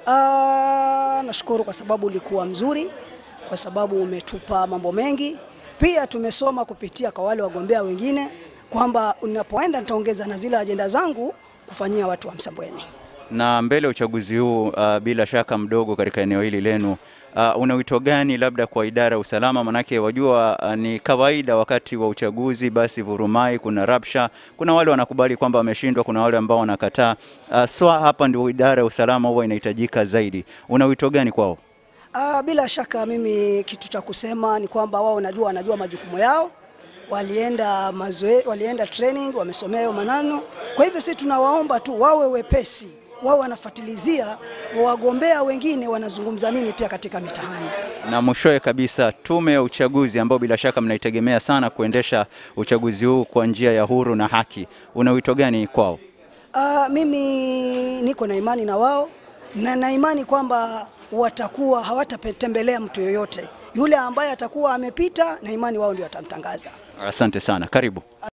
Ah, nashukuru kwa sababu ulikuwa mzuri, kwa sababu umetupa mambo mengi. Pia tumesoma kupitia kwa wale wagombea wengine kwamba unapoenda nitaongeza na zile ajenda zangu kufanyia watu wa Msambweni. Na mbele ya uchaguzi huu uh, bila shaka mdogo katika eneo hili lenu uh, una wito gani labda kwa idara ya usalama? Manake wajua uh, ni kawaida wakati wa uchaguzi, basi vurumai, kuna rabsha, kuna wale wanakubali kwamba wameshindwa, kuna wale ambao wanakataa. Uh, so hapa ndio idara ya usalama huwa inahitajika zaidi. Una wito gani kwao? Ah, bila shaka mimi kitu cha kusema ni kwamba wao najua wanajua majukumu yao, walienda mazoe, walienda training, wamesomea hayo manano. Kwa hivyo sisi tunawaomba tu wawe wepesi, wao wanafuatilizia wagombea wengine wanazungumza nini pia katika mitihani. Na mwishowe kabisa, tume ya uchaguzi ambao bila shaka mnaitegemea sana kuendesha uchaguzi huu kwa njia ya huru na haki, una wito gani kwao? Ah, mimi niko na imani na wao na na imani kwamba watakuwa hawatatembelea mtu yoyote yule ambaye atakuwa amepita, na imani wao ndio watamtangaza. Asante sana, karibu.